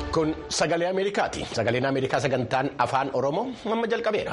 Kun sagalee Ameerikaati. Sagaleen Ameerikaa sagantaan afaan Oromoo amma jalqabeera.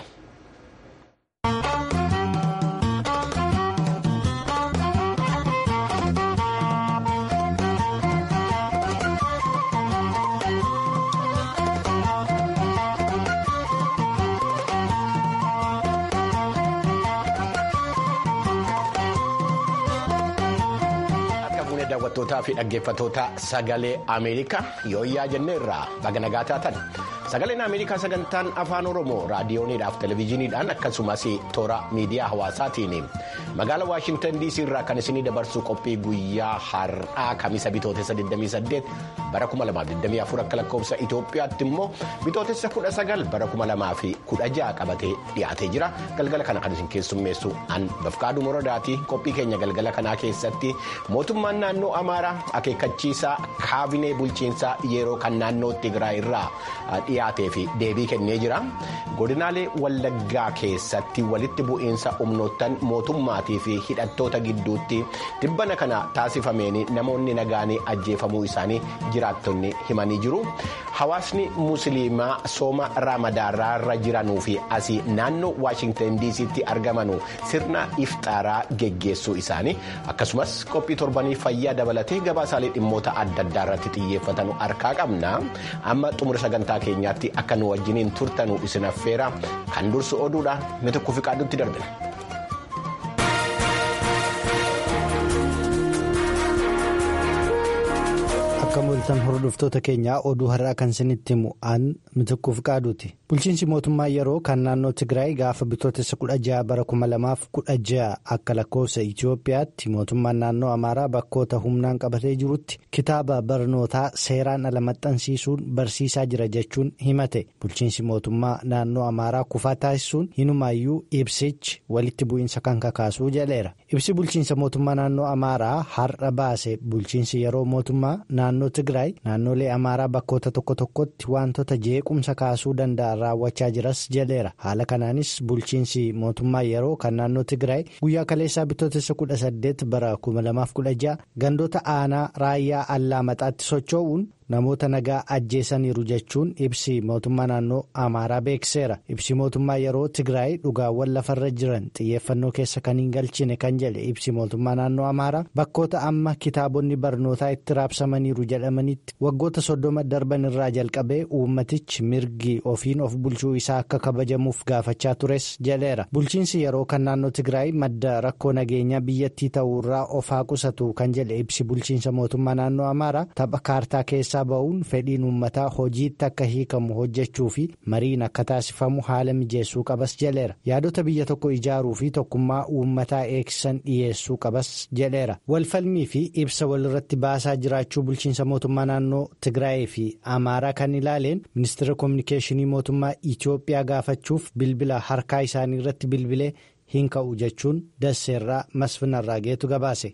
daawwattootaa fi dhaggeeffattoota sagalee Ameerikaa yooyyaa jenneerraa baga nagaa taatan sagaleen Ameerikaa sagantaan afaan Oromoo raadiyooniidhaaf televezyiiniidhaan akkasumas toora miidiyaa hawaasaatiin magaalaa Waashintan DC irraa kan isinii dabarsu qophii guyyaa har'aa kamisa bitootessa 28 bara 2024 akka lakkoofsa Itoophiyaatti immoo bitootessa 19 bara 2016 qabatee dhiyaatee jira galgala kana kan isin keessummeessu an bafqaaduu moradaati qophii keenya galgala kanaa keessatti mootummaan naannoo amaaraa akeekkachiisaa kaabinee bulchiinsaa yeroo kan naannoo tigraay irraa dhiyaatee fi deebii kennee jira godinaalee wallaggaa keessatti walitti bu'iinsa humnoottan mootummaatii fi hidhattoota gidduutti dibbana kana taasifameen namoonni nagaanii ajjeefamuu isaanii jiraattonni himanii jiru hawaasni musliimaa sooma raamadaarraa jiranuu fi asii naannoo waashintan diisiitti argamanu sirna iftaaraa geggeessuu isaanii akkasumas qophii torbanii fayyaa dabalatee gabaasaalee dhimmoota adda addaa irratti xiyyeeffatan harkaa qabna amma xumura sagantaa keenyaatti akka nu wajjiniin turtanu isin affeera kan dursu oduudha inni tokko fi qaadutti darbina. akka mul'atan hordoftoota keenyaa oduu har'aa kan isinitti himu aan mitiquuf qaaduuti bulchiinsi mootummaa yeroo kan naannoo tigraay gaafa bitootessa 16 bara 2016 akka lakkoofsa itiyoophiyaatti mootummaan naannoo amaaraa bakkoota humnaan qabatee jirutti kitaaba barnootaa seeraan ala maxxansiisuun barsiisaa jira jechuun himate bulchiinsi mootummaa naannoo amaaraa kufaa taasisuun hinumaayyuu ibsichi walitti bu'iinsa kan kakaasuu jedheera ibsi bulchiinsa mootummaa naannoo amaaraa har'a baase bulchiinsi yeroo mootummaa naannoo tigraay naannolee amaaraa bakkoota tokko tokkotti wantoota jeequmsa kaasuu danda'an raawwachaa jiras jedheera haala kanaanis bulchiinsi mootummaa yeroo kan naannoo tigraay guyyaa kaleessaa bitootessa 18 bara 2016 gandoota aanaa raayyaa allaamaxaatti socho'uun namoota nagaa ajjeesaniiru jechuun ibsi mootummaa naannoo amaaraa beekseera ibsi mootummaa yeroo tigraay dhugaawwan lafarra jiran xiyyeeffannoo keessa kan hin galchine kan jedhe ibsi mootummaa naannoo amaaraa bakkoota amma kitaabonni barnootaa itti raabsamaniiru jedhamanitti waggoota soddoma darban irraa jalqabee uummatichi mirgi ofiin of bulchuu isaa akka kabajamuuf gaafachaa tures jedheera bulchiinsi yeroo kan naannoo tigraay madda rakkoo nageenyaa biyyattii ta'uurraa of haa qusatu kan jedhe ibsi bulchiinsa mootummaa naannoo amaaraa tapha kaartaa keessa. ba'uun fedhiin uummataa hojiitti akka hiikamu hojjechuu fi mariin akka taasifamu haala mijeessuu qabas jedheera yaadota biyya tokko ijaaruu fi tokkummaa uummataa eegsisan dhiyeessuu qabas jedheera walfalmii fi ibsa walirratti baasaa jiraachuu bulchiinsa mootummaa naannoo tigraayii fi amaaraa kan ilaaleen ministeera koominikeeshinii mootummaa itiyoophiyaa gaafachuuf bilbila harkaa isaanii irratti bilbilee hin ka'u jechuun dasseerraa masfinarraa geetu gabaase.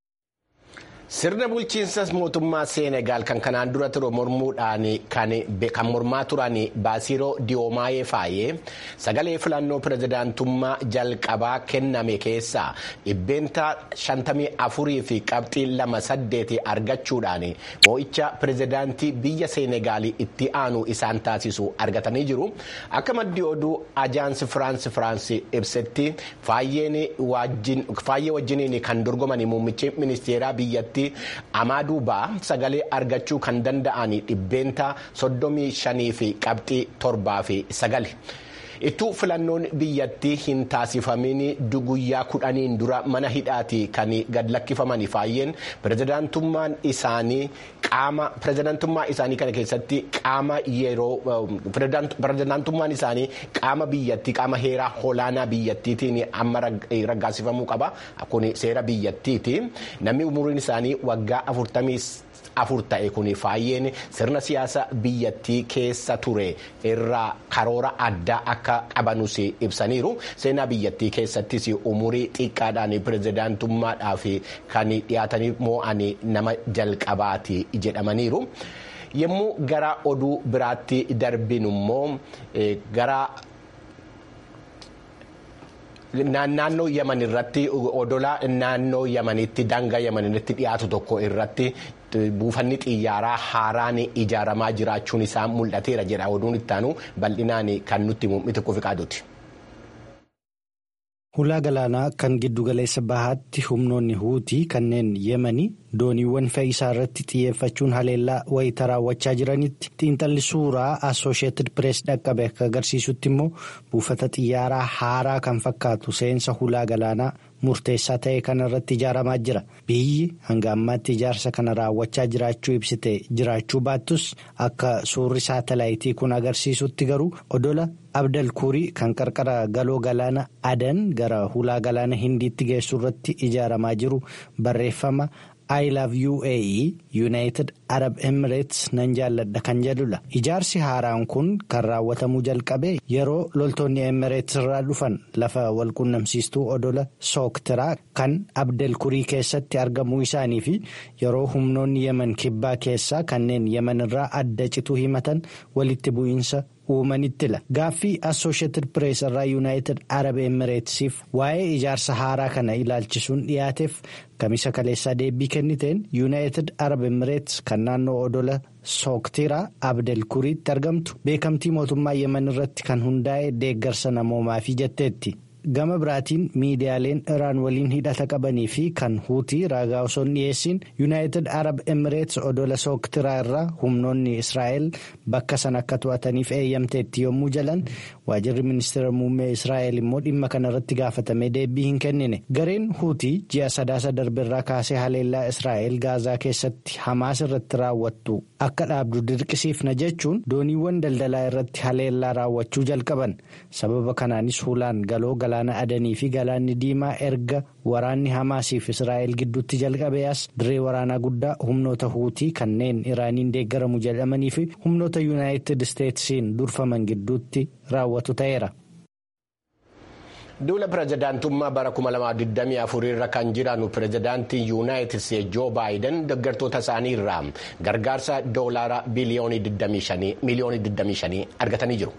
Sirna bulchiinsa mootummaa Seenegaal kan kanaan dura ture mormuudhaan kan mormaa turan Baasiroo Diyoomaayee Faayee sagalee filannoo pirezidaantummaa jalqabaa kenname keessaa dhibbeenta 54 fi qabxii 28 argachuudhaan moo'icha pirezidaantii biyya Seenegaal itti aanu isaan taasisu argatanii jiru. Akka maddi oduu ajaansi Firaansi Firaansi ibsetti Faayee wajjiniin kan dorgoman muummichi ministeeraa biyyattii. Amaaduu ba'aa sagalee argachuu kan danda'an dhibbeenta soddomii shanii fi qabxii torbaa fi sagali. Ittuu filannoon biyyattii hin taasifamin guyyaa kudhaniin dura mana hidhaati kan gad lakkifaman Faayyeen pirezidaantummaan isaanii qaama pirezidaantummaa isaanii kana keessatti qaama yeroo pirezidaantummaan isaanii qaama biyyattii qaama heeraa olaanaa biyyattiitiin amma raggaasifamuu qaba kun seera biyyattiiti namni umuriin isaanii waggaa afurtamii. afur ta'e kun faayyeen sirna siyaasa biyyattii keessa ture irraa karoora addaa akka qabanus ibsaniiru seenaa biyyattii keessattis umurii xiqqaadhaan pirezidaantummaadhaaf kan dhiyaatanii moo'an nama jalqabaati jedhamaniiru. yommuu gara oduu biraatti darbinu immoo gara. naannoo yaman irratti odola naannoo yamanitti daangaa yaman irratti dhiyaatu tokko irratti buufanni xiyyaaraa haaraan ijaaramaa jiraachuun isaa mul'ateera jedha oduun ittaanu bal'inaan kan nutti muummitu kufi qaaduuti. Hulaa galaanaa kan giddugaleessa bahaatti humnoonni huutii kanneen yemanii dooniiwwan fe'iisaa irratti xiyyeeffachuun haleellaa wayita raawwachaa jiranitti xiinxalli suuraa assosheetid pirees dhaqqabe akka agarsiisutti immoo buufata xiyyaaraa haaraa kan fakkaatu seensa hulaa galaanaa murteessaa ta'e kana irratti ijaaramaa jira biyyi hanga ammaatti ijaarsa kana raawwachaa jiraachuu ibsite jiraachuu baattus akka suurri saatalaayitii kun agarsiisutti garuu odola abdalkuurii kan qarqara galoo galaana adan gara hulaa galaana hindiitti geessu irratti ijaaramaa jiru barreeffama. I love UAE United Arab Emirates nan jaalladha kan jedhudha. Ijaarsi haaraan kun kan raawwatamuu jalqabe yeroo loltoonni Emirates irraa dhufan lafa walqunnamsiistuu odola sooktiraa kan Abdelkurii keessatti argamuu isaanii fi yeroo humnoonni Yemen kibbaa keessaa kanneen Yemen irraa adda cituu himatan walitti bu'iinsa. uumanittila gaaffii assosheetid pirees irraa yuunaayitid arab emireetsiif waa'ee ijaarsa haaraa kana ilaalchisuun dhiyaateef kamisa kaleessaa deebii kenniteen yuunaayitid arab emireets kan naannoo odola sooktiraa abdelkuriitti argamtu beekamtii mootummaa yemen irratti kan hundaa'e deeggarsa namoomaa fi jetteetti. gama biraatiin miidiyaaleen iraan waliin hidhata qabanii fi kan huutii raagaa osoo hin dhiyeessin yuunaayitid arab emireets odola sooktiraa irraa humnoonni israa'el bakka sana akka to'ataniif eeyyamteetti yommuu jalan waajirri ministeera muummee israa'el immoo dhimma kana irratti gaafatamee deebii hin kennine gareen huutii ji'a sadaasa darbirraa kaasee haleellaa israa'el gaazaa keessatti hamaas irratti raawwattu akka dhaabdu dirqisiifna jechuun dooniiwwan daldalaa irratti haleellaa raawwachuu jalqaban sababa kanaanis hulaan galoo galaana adanii fi galaanni diimaa erga waraanni hamaasiif israa'el gidduutti jalqabee as dirree waraanaa guddaa humnoota huutii kanneen iraaniin deeggaramu jedhamanii fi humnoota yuunaayitid isteetsiin durfaman gidduutti raawwatu ta'eera. duula pirezidaantummaa bara 2024 irra kan jiran pirezidaantii yuunaayitid isteetsi joo baayiden deeggartoota isaanii irraa gargaarsa doolaara biliyoonii 25 argatanii jiru.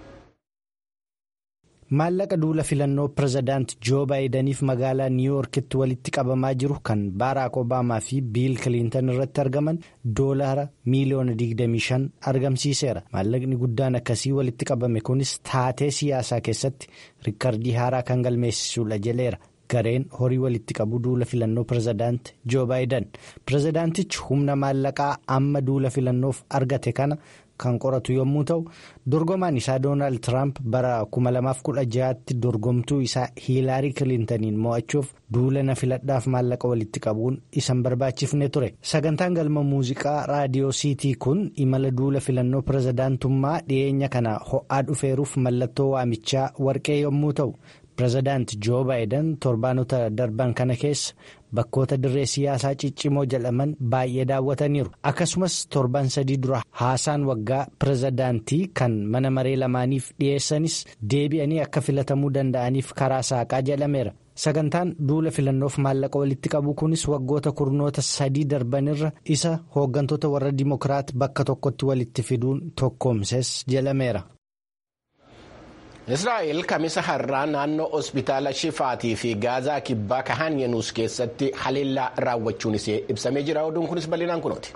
maallaqa duula filannoo pirezidaant joo baayidaniif magaalaa niiwuorkitti walitti qabamaa jiru kan baaraak obaamaa fi biil kiliintan irratti argaman doolaara miiliyoona 25 argamsiiseera maallaqni guddaan akkasii walitti qabame kunis taatee siyaasaa keessatti riikardii haaraa kan galmeessisuudha jedheera. gareen horii walitti qabu duula filannoo pirezidaant joo baayidan pirezidaantichi humna maallaqaa amma duula filannoof argate kana kan qoratu yommuu ta'u dorgomaan isaa doonaald tiraamp bara 2016tti dorgomtuu isaa hiilaarii kiliintaniin mo'achuuf duula na filadhaaf maallaqa walitti qabuun isan barbaachifne ture sagantaan galma muuziqaa raadiyoo siitii kun imala duula filannoo pirezidaantummaa dhiyeenya kana ho'aa dhufeeruuf mallattoo waamichaa warqee yommuu ta'u. pirezidaant joo baayiden torbaanota darban kana keessa bakkoota dirree siyaasaa ciccimoo jedhaman baay'ee daawwataniiru akkasumas torban sadii dura haasaan waggaa pirezidaantii kan mana maree lamaaniif dhiyeessanis deebi'anii akka filatamuu danda'aniif karaa saaqaa jedhameera sagantaan duula filannoof maallaqa walitti qabu kunis waggoota kurnoota sadii darbanirra isa hooggantoota warra dimokiraat bakka tokkotti walitti fiduun tokkoomses jedhameera. israa'el kamisa har'aa naannoo hospitaala shifaatii fi gaazaa kibbaa kahan yenuus keessatti haleellaa raawwachuun isee ibsamee jira oduun kunis bal'inaan kunooti.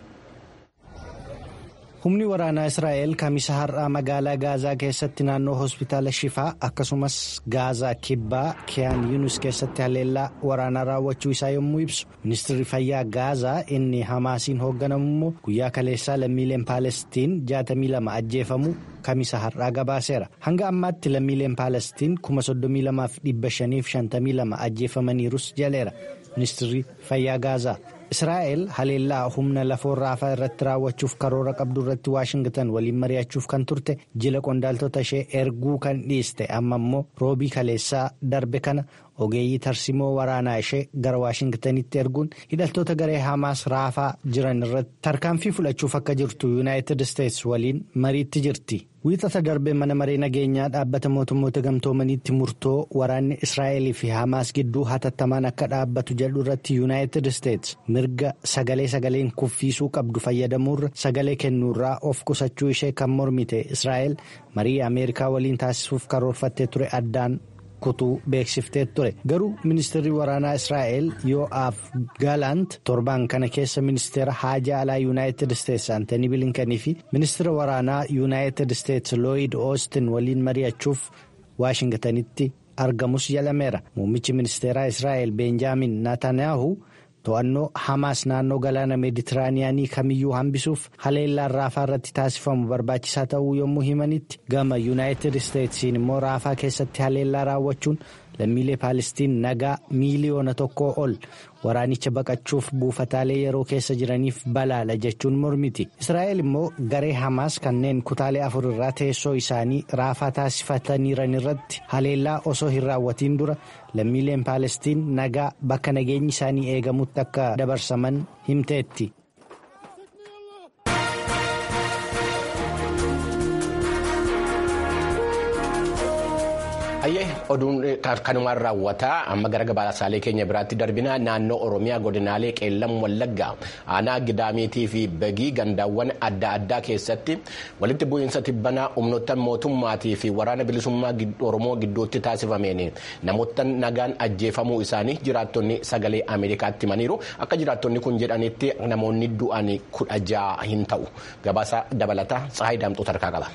humni waraanaa israa'el kamisa har'aa magaalaa gaazaa keessatti naannoo hospitaala shifaa akkasumas gaazaa kibbaa kiyaan yuunus keessatti haleellaa waraanaa raawwachuu isaa yommuu ibsu ministirri fayyaa gaazaa inni hamaasiin hoogganamu immoo guyyaa kaleessaa lammiileen paalestiin 62 ajjeefamu kamisa har'aa gabaaseera hanga ammaatti lammiileen paalestiin 32,552 ajjeefamaniirus jaleera ministirri fayyaa gaazaa. israa'el haleellaa humna lafoo raafaa irratti raawwachuuf karoora qabdu irratti waashingtan waliin mari'achuuf kan turte jila qondaaltota ishee erguu kan dhiiste amma immoo roobii kaleessaa darbe kana ogeeyyii tarsimoo waraanaa ishee gara waashingtanitti erguun hidhaltoota garee hamaas raafaa jiran irratti tarkaanfii fudhachuuf akka jirtu yuunaayitid isteetsi waliin mariitti jirti. wiixata darbee mana maree nageenyaa dhaabbata mootummoota gamtoomaniitti murtoo waraanni israa'elii fi hamaas gidduu hatattamaan akka dhaabbatu jedhu irratti yuunaayitid isteetsi mirga sagalee sagaleen kuffiisuu qabdu fayyadamuurra sagalee kennuurraa of qusachuu ishee kan mormite israa'el marii ameerikaa waliin taasisuuf karoorfattee ture addaan kutuu beeksiftee ture garuu ministeerri waraanaa israa'el yoo'aaf gaalaant torbaan kana keessa ministeera haajaa alaa yuunaayitid isteetsi antanii bilinkanii fi ministeera waraanaa yuunaayitid isteetsi looyid oostin waliin mari'achuuf waashingtanitti argamus jalameera muummichi ministeeraa israa'el beenjaamin naatanyaahu to'annoo hamaas naannoo galaana meeditiraaniyaanii kamiyyuu hambisuuf haleellaan raafaa irratti taasifamu barbaachisaa ta'uu yommuu himanitti gama yuunaayitid isteetsiin immoo raafaa keessatti haleellaa raawwachuun lammiilee paalestiin nagaa miiliyoona tokkoo ol waraanicha baqachuuf buufataalee yeroo keessa jiraniif balaala jechuun mormiti israa'el immoo garee hamaas kanneen kutaalee afur irraa teessoo isaanii raafaa taasifataniiran irratti haleellaa osoo hin raawwatiin dura lammiileen paalestiin nagaa bakka nageenyi isaanii eegamutti akka dabarsaman himteetti. Hayyee oduun kanumaan raawwataa amma gara gabaasaalee keenya biraatti darbinaa naannoo Oromiyaa godinaalee qeellam wallaggaa aanaa gidaamiitii fi bagii gandaawwan adda addaa keessatti walitti bu'iinsa tibbanaa humnoota mootummaatii fi waraana bilisummaa Oromoo gidduutti taasifameen namoota nagaan ajjeefamuu isaanii jiraattonni sagalee Ameerikaatti himaniiru akka jiraattonni kun jedhanitti namoonni du'an kudha ja'a hin ta'u gabaasa dabalataa Tsahaay Daamxoo tarkaa qaba.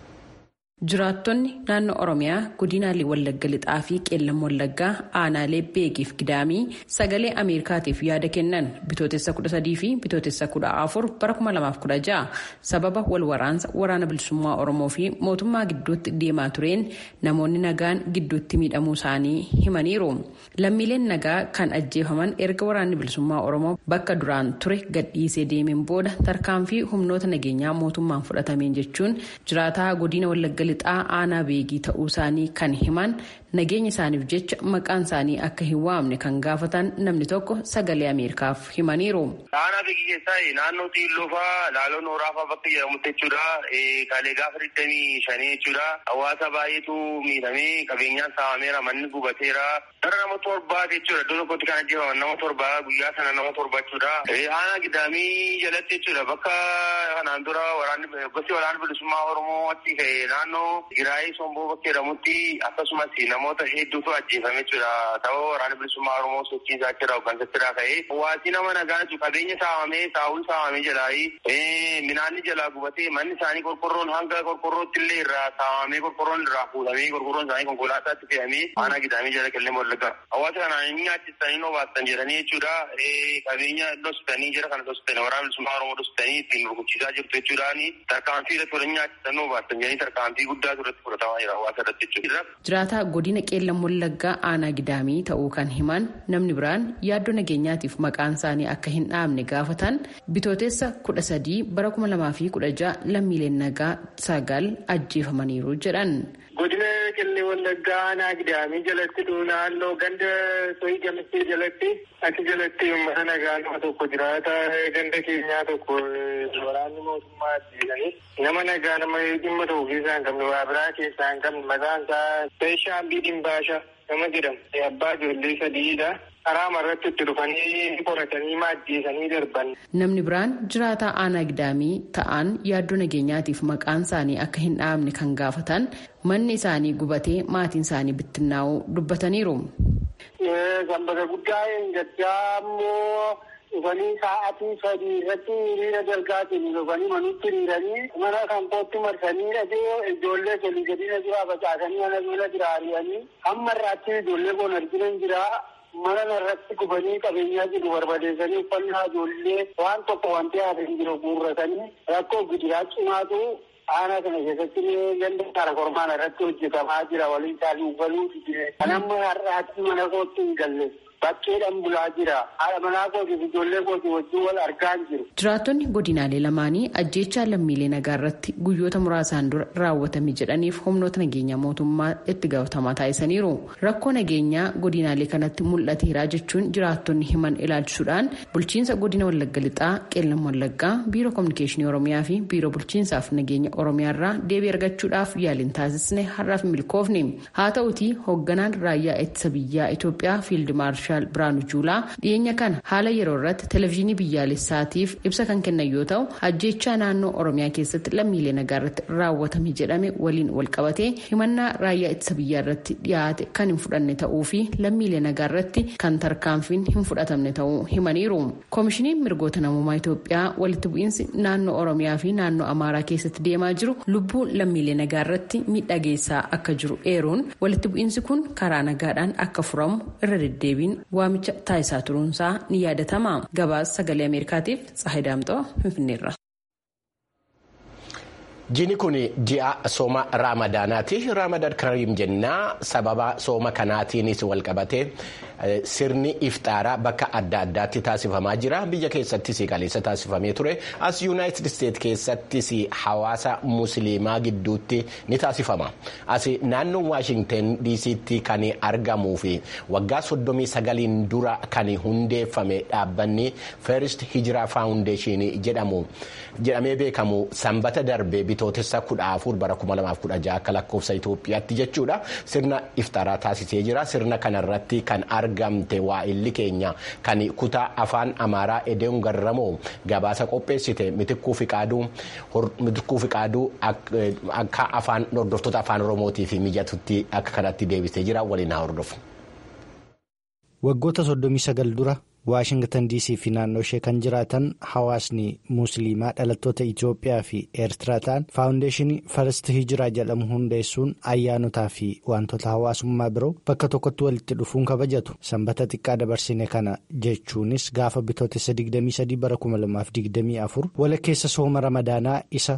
Jiraattonni naannoo Oromiyaa godinaalee Wallagga Lixaa fi Qeellam Wallaggaa aanaalee Beekiif Gidaamii sagalee Ameerikaatiif yaada kennan bitootessa 13 fi bitootessa 14 bara 2016 sababa wal waraansa waraana bilisummaa Oromoo fi mootummaa gidduutti deemaa tureen namoonni nagaan gidduutti miidhamuu isaanii himaniiru. Lammiileen nagaa kan ajjeefaman erga waraanni bilisummaa Oromoo bakka duraan ture gadhiisee deemeen booda tarkaanfii humnoota nageenyaa mootummaan fudhatameen jechuun jiraataa godina Wallagga lixaa aanaa beegii ta'uu isaanii kan himan nageenya isaaniif jecha maqaan isaanii akka hin waamne kan gaafatan namni tokko sagalee ameerikaaf himaniiru. aanaa beegii keessaa naannoo xiilloo fa'aa laaloo nooraa fa'aa bakka jedhamutti jechuudha kaalee gaafa digdamii shanii jechuudha hawaasa baay'eetu miidhamee qabeenyaan saamameera manni gubateera gara nama torbaa jechuudha iddoo tokkotti kan ajjeefaman nama torbaa guyyaa sana nama torba jechuudha aanaa gidaamii jalatti jechuudha bakka kanaan dura waraanni gosti waraana bilisummaa oromoo achi ka'e naannoo giraayii somboo bakka jedhamutti akkasumas namoota hedduutu ajjeefame jechuudha ta'uu waraana bilisummaa oromoo sochii isaa jira hooggansattidhaa ka'ee hawaasi nama nagaa jechuudha qabeenya saamamee saawwi saamamee jalaayi minaanni jalaa gubatee manni isaanii qorqorroon hanga qorqorrootti illee irraa saamamee qorqorroon irraa fuudhamee qorqorroon isaanii konkolaataatti fe'amee aanaa gidaamii jala qillee wallagga hawaasa kanaan inni nyaachisanii noo baastan jedhanii jechuudha qabeenya dhositanii jira kana dhositanii waraana bilisummaa oromoo dhositanii ittiin rukuchiisaa jirtu jechuudhaani tarkaanfii irratti waliin nyaachisan noo baastan jedhanii tarkaanfii guddaa irratti fudhatamaa jira hawaasa irratti jechuudha. Jiraataa godina qeellam wallaggaa aanaa gidaamii ta'uu kan himan namni biraan yaaddoo nageenyaatiif maqaan isaanii akka hin dhaamne gaafatan bitootessa kudha sadii bara kuma lamaa fi kudha ja'a lammiileen nagaa sagal ajjeefamaniiru jedhan. Godina qeellam wallaggaa aanaa gidaamii jalatti naannoo ganda sohii gamistee jalatti achi jalatti uummata nagaa nama tokko jiraata ganda keenyaa tokko waraanni mootummaa ajjeesanii nama nagaa nama dhimma tokko keessaa hin qabne waa biraa keessaa hin qabne maqaan isaa Beeshaambii Dimbaasha nama jedhamu abbaa ijoollee sadiidha. karaa irratti itti dhufanii qoratanii maajjeesanii darban. Namni biraan jiraataa aanaa gidaamii ta'an yaaddoo nageenyaatiif maqaan isaanii akka hin dhaabne kan gaafatan manni isaanii gubatee maatiin isaanii bittinnaa'uu dubbataniiru. Sanbata guddaa hin gaddaa immoo dhufanii sa'aatii sadii irratti hiriira dalgaatiin dhufanii manutti hiriiranii mana kan kootti marsanii dhagee ijoollee sadii gadi na jira facaasanii mana jala jira ari'anii hamma irraatti ijoollee koon argina jira. mana irratti gubanii qabeenyaa jiru barbadeessanii uffannaa ijoollee waan tokko wanti hafe hin jiru guurratanii rakkoo gidiraa cimaatu aanaa kana keessatti ganda kaara kormaan irratti hojjetamaa jira waliin isaanii uffatuu kan amma har'aatti mana kootti hin galle bakkeedhaan bulaa jira haadha manaa kooti ijoollee kooti wajjin wal argaa hin jiru. Jiraattonni godinaalee lamaanii ajjeechaa lammiilee nagaa irratti guyyoota muraasaan dura raawwatame jedhaniif humnoota nageenyaa mootummaa itti gaafatamaa taasisaniiru. Rakkoo nageenyaa godinaalee kanatti mul'ateeraa jechuun jiraattonni himan ilaalchisuudhaan bulchiinsa godina Wallagga Lixaa, Qeellam Wallaggaa, Biiroo Kominikeeshinii Oromiyaa fi Biiroo Bulchiinsaaf Nageenya Oromiyaarraa deebii argachuudhaaf yaaliin taasisne har'aaf milkoofne. Haa ta'utii hoogganaan raayyaa ittisa biyyaa Itoophiyaa Fiild Maarshaal Marshaal Biraanuu Juulaa dhiyeenya kana haala yeroo irratti televezyiinii biyyaalessaatiif ibsa kan kennan yoo ta'u ajjechaa naannoo Oromiyaa keessatti lammiilee nagaa irratti raawwatame jedhame waliin wal qabatee himannaa raayyaa ittisa biyyaa irratti dhiyaate kan hin fudhanne ta'uu fi lammiilee nagaa irratti kan tarkaanfiin hin fudhatamne ta'uu himaniiru. Koomishiniin mirgoota namummaa Itoophiyaa walitti bu'iinsi naannoo Oromiyaa fi naannoo Amaaraa keessatti deemaa jiru lubbuu lammiilee nagaa irratti miidhaa geessaa akka jiru eeruun walitti bu'iinsi kun karaa nagaadhaan akka furamu irra deddeebiin waamicha taasisaa turuunsaa ni yaadatama. Gabaasa sagalee Ameerikaatiif Tsahayi Daamxoo Finfinneerra. Jiini kun ji'a sooma raamadaanaati. Raamadaan kariim jennaa sababa sooma kanaatiinis walqabatee sirni iftaaraa bakka adda addaatti taasifamaa jira. Biyya keessattis qaleessa taasifamee ture. As yuunaayitid isteet keessattis hawaasa musliimaa gidduutti ni taasifama. As naannoo Waashingten diisiitti kan argamuu fi waggaa soddomii sagaliin dura kan hundeeffame dhaabbanni First Hijraa Faawundeeshinii jedhamu jedhamee beekamu sanbata darbee bitootessa kudha afur bara kuma lamaaf kudha jaha akka lakkoofsa Itoophiyaatti jechuudha. Sirna iftaaraa taasisee jira. Sirna kanarratti kan argamte waa'illi keenya kan kutaa afaan Amaaraa Edeon Garramoo gabaasa qopheessite mitikkuu fiqaaduu akka afaan hordoftoota afaan Oromootiif mijatutti akka kanatti deebisee jira waliin haa hordofu. Waggoota soddomii sagal dura Waashingtan DC fi naannoo ishee kan jiraatan hawaasni musliimaa dhalattoota Itoophiyaa fi Eertiraa ta'an faawundeeshinii First Hijiraa jedhamu hundeessuun ayyaanotaa fi wantoota hawaasummaa biroo bakka tokkotti walitti dhufuun kabajatu. Sanbata xiqqaa dabarsine kana jechuunis gaafa bitootessa 23 bara 2024 walakkeessa sooma ramadaanaa isa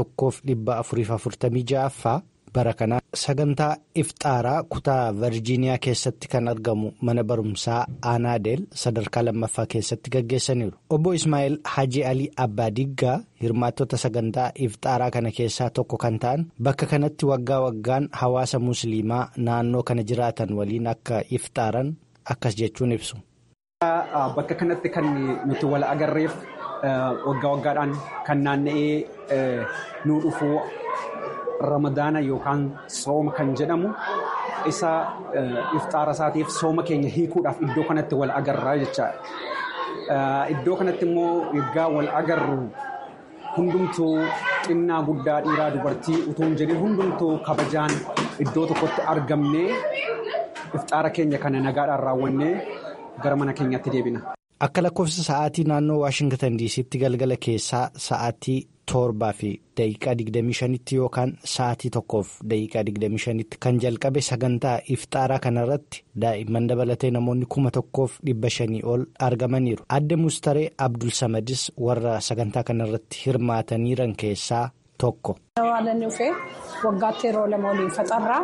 1446ffaa bara kana sagantaa iftaaraa kutaa virjiiniyaa keessatti kan argamu mana barumsaa aanaadeel sadarkaa lammaffaa keessatti gaggeessaniiru obbo ismaa'eel haji alii abbaa diggaa hirmaattota sagantaa iftaaraa kana keessaa tokko kan ta'an bakka kanatti waggaa waggaan hawaasa musliimaa naannoo kana jiraatan waliin akka iftaaran akkas jechuun ibsu. bakka kanatti kan nuti wal agarreef waggaa waggaadhaan kan naanna'ee nu dhufuu. ramadaana yookaan sooma kan jedhamu isa iftaara isaatiif sooma keenya hiikuudhaaf iddoo kanatti wal agarraa jechaadha. Iddoo kanatti immoo yoggaa wal agarru hundumtuu xinnaa guddaa dhiiraa dubartii utuu hin jedhin hundumtuu kabajaan iddoo tokkotti argamnee iftaara keenya kana nagaadhaan raawwannee gara mana keenyatti deebina. Akka lakkoofsa sa'aatii naannoo Waashingtan diisiitti galgala keessaa sa'aatii torbaa fi daqiiqaa 25tti yookaan sa'aatii tokkoof daqiiqaa 25tti kan jalqabe sagantaa iftaaraa kanarratti daa'imman dabalatee namoonni kuma tokkoof dhibba shanii ol argamaniiru. Adde Mustaree Abdul Samadis warra sagantaa kanarratti hirmaataniiran keessaa tokko. Waggaatti yeroo lama waliin faxarraa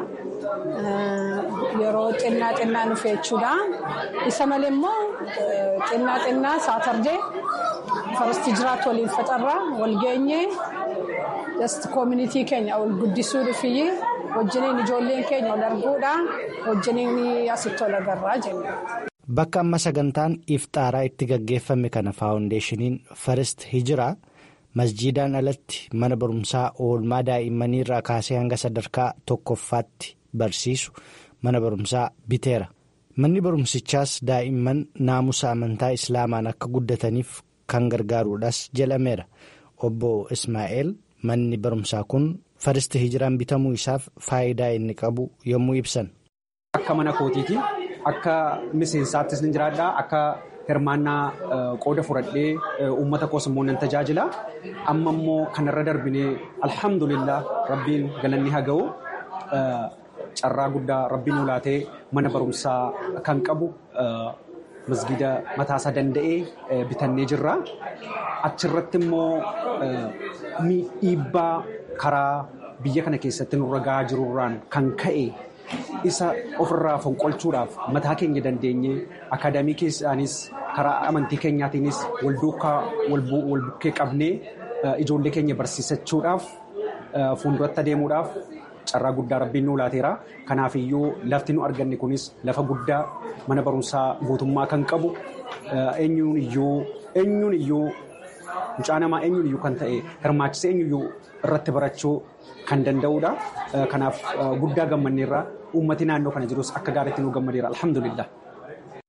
yeroo xinnaa xinnaa dhufe jechuudha. Isa malee immoo xinnaa xinnaa saatardee First Hijiraatti waliin faxarraa wal geenyee just koominitii keenya ol guddisuu dhufiyyi wajjiniin ijoolleen keenya ol arguudha wajjiniin asitti ol agarraa jenna. Bakka amma sagantaan iftaaraa itti gaggeeffame kana faawundeeshiniin First Hijiraa. masjiidaan alatti mana barumsaa oolmaa daa'immanii irraa kaasee hanga sadarkaa tokkoffaatti barsiisu mana barumsaa biteera manni barumsichaas daa'imman naamusa amantaa islaamaan akka guddataniif kan gargaaruudhaas jedhameera obbo ismaa'eel manni barumsaa kun faristi hijiraan bitamuu isaaf faayidaa inni qabu yommuu ibsan. akka mana kootiitiin akka miseensaattis ni jiraadha akka. hirmaannaa qooda fudhadhee uummata koos immoo nan tajaajila amma immoo kanarra darbinee alhamdulillah rabbiin galanni haa ga'u carraa guddaa rabbiin ulaatee mana barumsaa kan qabu masgida mataasaa danda'ee bitannee jirra achirratti immoo dhiibbaa karaa biyya kana keessatti nurra gahaa jirurraan kan ka'e. isa ofirraa fonqolchuudhaaf mataa keenya dandeenye akaadaamii keessaanis karaa amantii keenyaatiinis wal duukaa wal bukkee qabnee ijoollee keenya barsiisachuudhaaf fuulduratti adeemuudhaaf carraa guddaa rabbiin nu laateera. Kanaaf iyyuu lafti nu arganne kunis lafa guddaa mana barumsaa guutummaa kan qabu eenyuun iyyuu eenyuun iyyuu mucaa namaa eenyuun iyyuu kan ta'e hirmaachisee eenyuun iyyuu irratti barachuu kan danda'udha. Kanaaf guddaa gammanneerra uummati naannoo kana jirus akka gaariitti nu gammadeera alhamdulillah.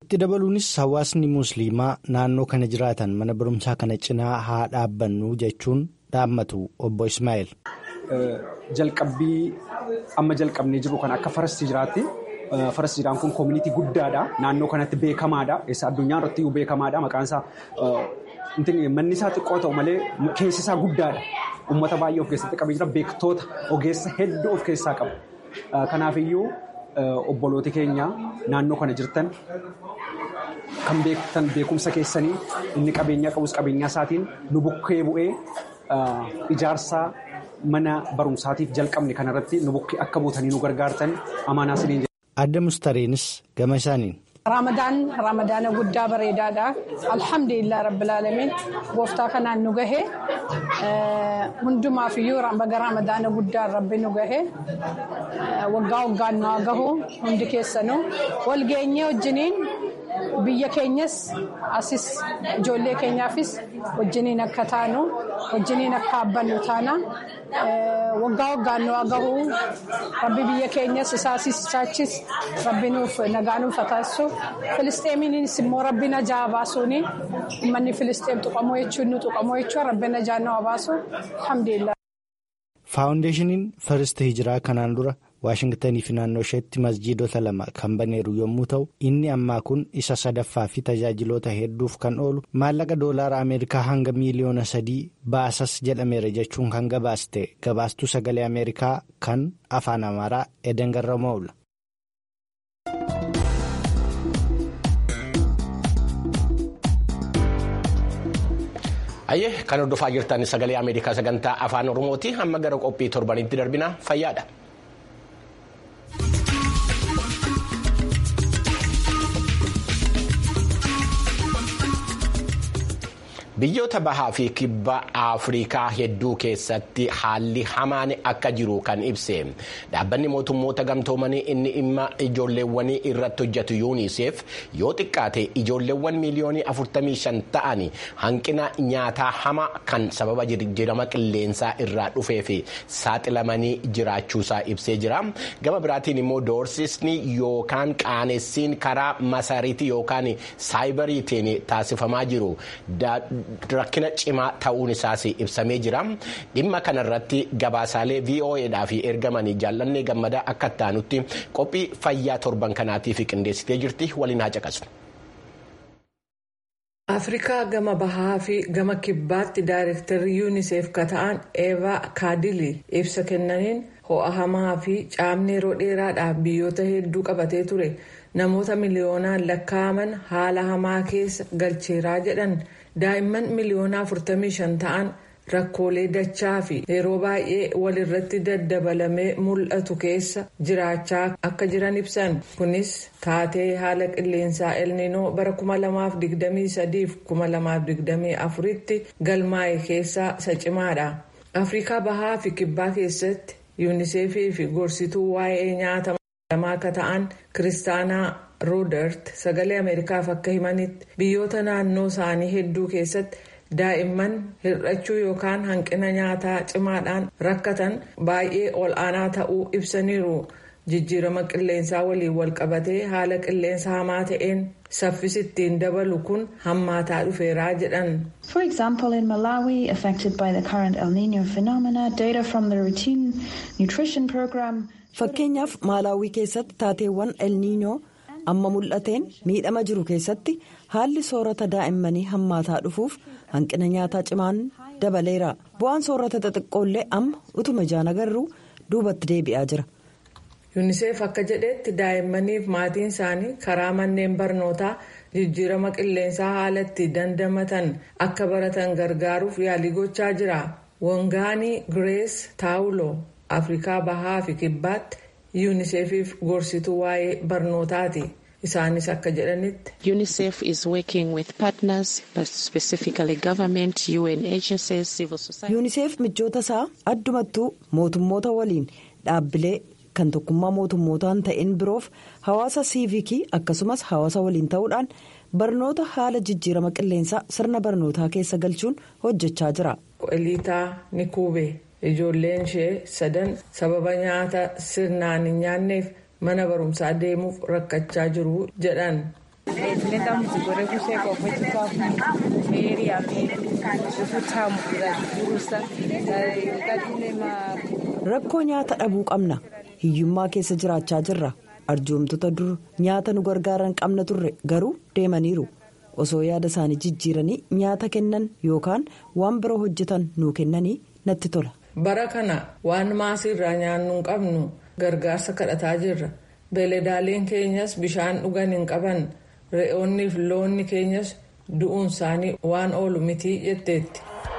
itti dabaluunis hawaasni musliimaa naannoo kana jiraatan mana barumsaa kana cinaa haa dhaabbannu jechuun dhaammatu obbo Ismaa'eel. Jalqabbii amma jalqabnee jiru kan akka farasti jiraatti. Farasti jiraan kun koomunitii guddaadha. Naannoo kanatti beekamaadha. Eessa addunyaa irratti beekamaadha. Maqaan isaa manni isaa xiqqoo ta'u malee keessi isaa guddaadha. Uummata baay'ee of keessatti qabee jira. Beektoota ogeessa hedduu of keessaa qaba. Kanaafiyyuu obbolooti keenya naannoo kana jirtan kan beektan beekumsa keessanii inni qabeenyaa qabus qabeenyaa isaatiin nu bukkee bu'ee ijaarsa mana barumsaatiif jalqabne kanarratti nu bukkee akka buutanii nu gargaartan amaanaa siniin Adda Mustareenis gama isaaniin. Ramadaan ramadaana guddaa bareedaadha. Alhamdulillah rabbil alamin gooftaa kanaan nu gahe hundumaaf iyyuu baga ramadaana guddaan rabbi nu gahe waggaa waggaan nu haa gahu hundi keessanuu wal geenyee wajjiniin biyya keenyas asis ijoollee keenyaafis wajjiniin akka taanu wajjiniin akka abbannu taana waggaa waggaan nu haa gahu rabbi biyya keenyas isaasis isaachis rabbi nuuf nagaa nuuf taasisu filisteemiinis immoo rabbi najaa baasuuni uummanni filisteem tuqamoo jechuun nu tuqamoo jechuun rabbi najaa nu haa baasu alhamdulillah. Faawundeeshiniin Firist Hijiraa kanaan dura Waashingtanii fi naannoo isheetti masjiidota lama kan baneeru yommuu ta'u inni ammaa kun isa sadaffaa fi tajaajiloota hedduuf kan oolu maallaqa doolaara Ameerikaa hanga miiliyoona sadii baasas jedhameera jechuun kan gabaaste gabaastuu sagalee Ameerikaa kan afaan Amaaraa Eden Garramoowla. Ayyee kan hordofaa jirtan sagalee Ameerikaa sagantaa afaan Oromooti amma gara qophii torbanitti darbina fayyaadha. Biyyoota bahaa fi kibba Afrikaa hedduu keessatti haalli hamaan akka jiru kan ibse dhaabbanni mootummoota gamtoomanii inni dhimma ijoolleewwanii irratti hojjetu yuuniseef yoo xiqqaate ijoolleewwan miiliyoonii 45 ta'an hanqina nyaataa hamaa kan sababa jijjiirama qilleensaa irraa dhufee fi saaxilamanii jiraachuusaa ibsee jira gama biraatiin immoo doorsisni yookaan qaanessiin karaa masariitii yookaan saayibariitiin taasifamaa jiru. rakkina cimaa ta'uun isaas ibsamee jira dhimma kanarratti gabaasaalee voa'dhaaf ergamanii jaallannee gammadaa akka taanutti qophii fayyaa torban kanaatiif qindeessitee jirti waliin haa caqasu. afrikaa gama bahaa fi gama kibbaatti daayirektarri yuuniseef ka ta'an eevaa kaadilii ibsa kennaniin ho'a hamaa fi caamni yeroo dheeraadhaaf biyyoota hedduu qabatee ture namoota miliyoonaan lakkaa'aman haala hamaa keessa galcheeraa jedhan. daa'imman miliyoona 45 ta'an rakkoolee dachaa fi yeroo baay'ee walirratti daddabalamee mul'atu keessa jiraachaa akka jiran ibsan kunis taatee haala qilleensaa elninoo bara 2023-2024 tti galmaa'e keessaa isa cimaadha afrikaa bahaa fi kibbaa keessatti yuuniseefii fi gorsituu waa'ee nyaata lamaa akka ta'an kiristaanaa. roodart sagalee ameerikaaf akka himanitti biyyoota naannoo isaanii hedduu keessatti daa'imman hir'achuu yookaan hanqina nyaataa cimaadhaan rakkatan baay'ee ol aanaa ta'uu ibsaniiru jijjiirama qilleensaa waliin walqabatee haala qilleensa hamaa ta'een saffisi ittiin dabalu kun hammaataa dhufeeraa jedhan. For example, in Malawi, affected by the current El Nino phenomena, data from the routine nutrition program. Fakkeenyaaf Maalaawii keessatti taateewwan El Nino amma mul'ateen miidhama jiru keessatti haalli soorata daa'immanii hammaataa dhufuuf hanqina nyaataa cimaan dabaleera bu'aan soorata xixiqqoollee amma utuma ijaan agarruu duubatti deebi'aa jira. yuuniseef akka jedhetti daa'immaniif maatiin isaanii karaa manneen barnootaa jijjiirama qilleensaa haala itti dandamatan akka baratan gargaaruuf yaalii gochaa jira wangaanii girees taawuloo afrikaa bahaa fi kibbaatti. yuuniseefiif gorsituu waa'ee barnootaati isaanis akka jedhanitti. unicef is working with partners specifically government un agencies civil society. yuuniseef michoota isaa addumattuu mootummoota waliin dhaabbilee kan tokkummaa mootummootaan ta'in biroof hawaasa siivikii akkasumas hawaasa waliin ta'uudhaan barnoota haala jijjiirama qilleensaa sirna barnootaa keessa galchuun hojjechaa jira. eliitaa nikuube. ijoolleen ishee sadan sababa nyaata sirnaan hin nyaanneef mana barumsaa deemuuf rakkachaa jiru jedhan Tuleta mzigore kushekwa kwechikafu meri ameni zvekutamu kuzazviburusa ngatinema Rakkoo nyaata dhabuu qabna. Hiyyummaa keessa jiraachaa jirra. Arjoomtota dur nyaata nu gargaaran qabna turre garuu deemaniiru. Osoo yaada isaanii jijjiiranii nyaata kennan yookaan waan biroo hojjetan nuu kennanii natti tola. Bara kana waan maasiirraa nyaannu hin qabnu gargaarsa kadhataa jirra. Beeladaaleen keenyas bishaan dhugan hin qaban. Re'oonnii fi loonni keenyas du'uun isaanii waan oolu mitii jetteetti.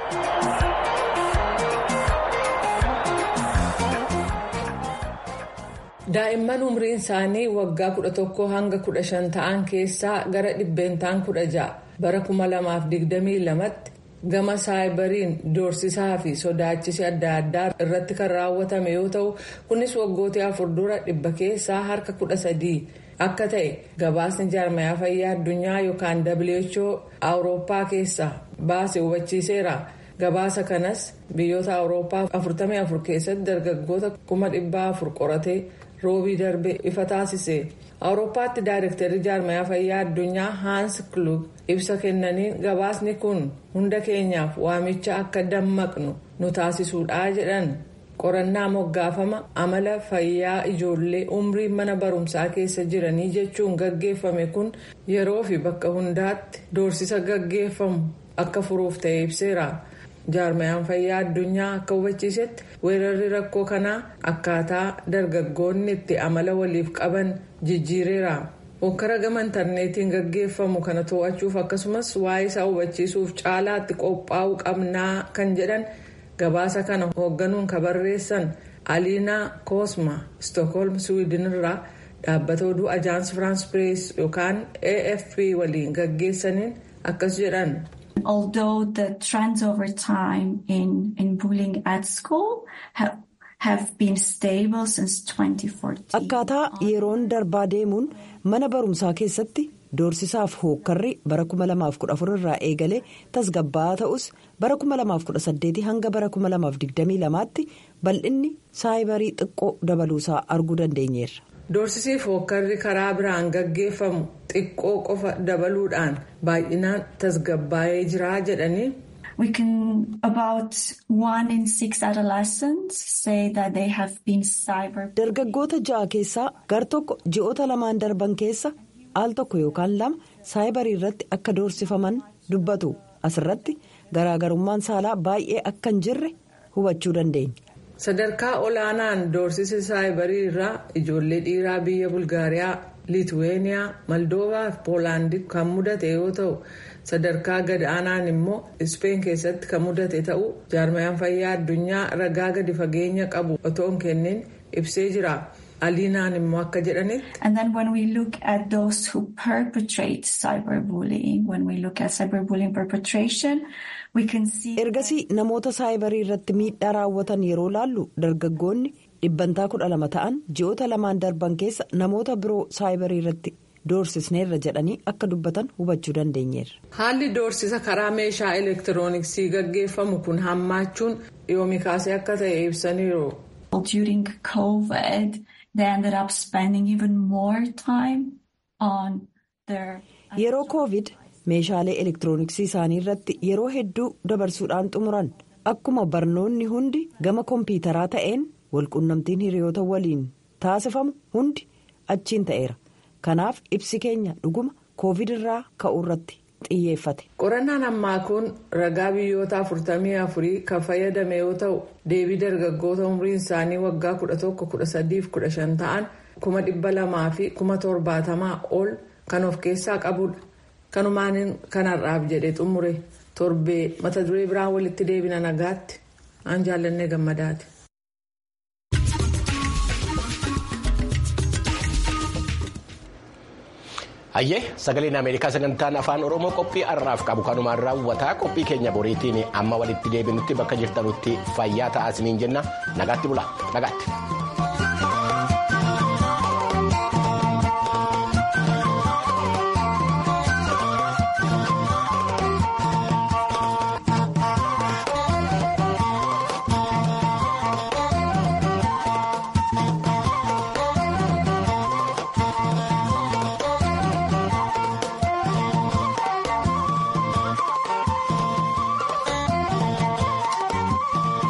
Daa'imman umriin isaanii waggaa kudha tokko hanga kudha shan ta'an keessaa gara dhibbeentaan kudha ja'a bara kuma lamaaf digdamii lamatti gama saayibariin doorsisaa fi sodaachisi adda addaa irratti kan raawwatame yoo ta'u kunis waggoota afur dura dhibba keessaa harka kudha sadii akka ta'e gabaasni jaarmayaa fayyaa addunyaa yookaan who awurooppaa keessaa baase hubachiiseera. gabaasa kanas biyyoota awurooppaa 44 keessatti dargaggoota 400 qoratee roobii darbe ifa taasise awurooppaatti daayirektarri jaarmayaa fayyaa addunyaa haans klug ibsa kennaniin gabaasni kun hunda keenyaaf waamicha akka dammaqnu nu taasisuudha jedhan qorannaa moggaafama amala fayyaa ijoollee umrii mana barumsaa keessa jiranii jechuun gaggeeffame kun yeroo fi bakka hundaatti doorsisa gaggeeffamu akka furuuf ta'e ibseera. jaarmayaan fayyaa addunyaa akka hubachiisetti weerarri rakkoo kanaa akkaataa dargaggoonni itti amala waliif qaban jijjiireera hokkara gama intarneetiin gaggeeffamu kana to'achuuf akkasumas waa'ee isaa hubachiisuuf caalaatti qophaa'uu qabnaa kan jedhan gabaasa kana hoogganuun ka barreessan aliinaa koosma stookholm swiidinirraa dhaabbata oduu ajaans firaans pirees yookaan afp waliin gaggeessaniin akkas jedhan. although the trends over time in, in bullying at school have, have been stable since 2014. Akkaataa yeroon darbaa deemuun mana barumsaa keessatti doorsisaaf hookkarri bara 2014 irraa eegalee tasgabbaa'aa ta'us bara 2018 hanga bara 2022tti bal'inni saayibarii xiqqoo dabaluusaa arguu dandeenyeerra. doorsisiif hookkarri karaa biraan gaggeeffamu xiqqoo qofa dabaluudhaan baay'inaan tasgabbaa'ee jira jedhanii. We can about one in six adolescents say that they have been cyber. Dargaggoota ja'a keessaa gar tokko ji'oota lamaan darban keessa al tokko yookaan lama saayibarii irratti akka doorsifaman dubbatu asirratti garaagarummaan saalaa baay'ee akka hin jirre hubachuu dandeenya. sadarkaa olaanaan doorsisi saayibarii irraa ijoollee dhiiraa biyya bulgaariyaa liituweeniyaa maldoovaa fi poolaandii kan mudate yoo ta'u sadarkaa gad aanaan immoo ispeen keessatti kan mudate ta'uu jaarmayaan fayyaa addunyaa ragaa gadi fageenya qabu otoo hin kennin ibsee jira aliinaan immoo akka jedhanitti. And then when we look at those who perpetrate cyberbullying, when we look at cyberbullying perpetration, we can see. Ergasii namoota saayibarii irratti miidhaa raawwatan yeroo laallu dargaggoonni dhibbantaa kudha lama ta'an ji'oota lamaan darban keessa namoota biroo saayibarii irratti doorsisneerra jedhanii akka dubbatan hubachuu dandeenyeerra. Haalli doorsisa karaa meeshaa elektirooniksii gaggeeffamu kun hammaachuun yoomii kaasee akka ta'e ibsaniiru. During COVID, they ended up spending even more time on their. Yeroo covid meeshaalee elektirooniksii isaanii irratti yeroo hedduu dabarsuudhaan xumuran akkuma barnoonni hundi gama kompiitaraa ta'een walqunnamtiin hiriyoota waliin taasifamu hundi achiin ta'eera kanaaf ibsi keenya dhuguma covid irraa ka'uu irratti xiyyeeffate. qorannaan ammaa kun ragaa biyyoota 44 kan fayyadame yoo ta'u deebii dargaggoota umriin isaanii waggaa 11-13-15 ta'an 200,000 fi 70,000 ol kan of keessaa qabudha. kanumaan kanarraaf jedhe xumure torbee mata duree biraan walitti deebina nagaatti aan jaallannee gammadaati. Hayyee sagaleen Ameerikaa sagantaan afaan Oromoo qophii har'aaf qabu kanumaan raawwataa qophii keenya boriitiin amma walitti deebinutti bakka jirtanutti fayyaa ta'aa isiniin jenna nagaatti bula nagaatti.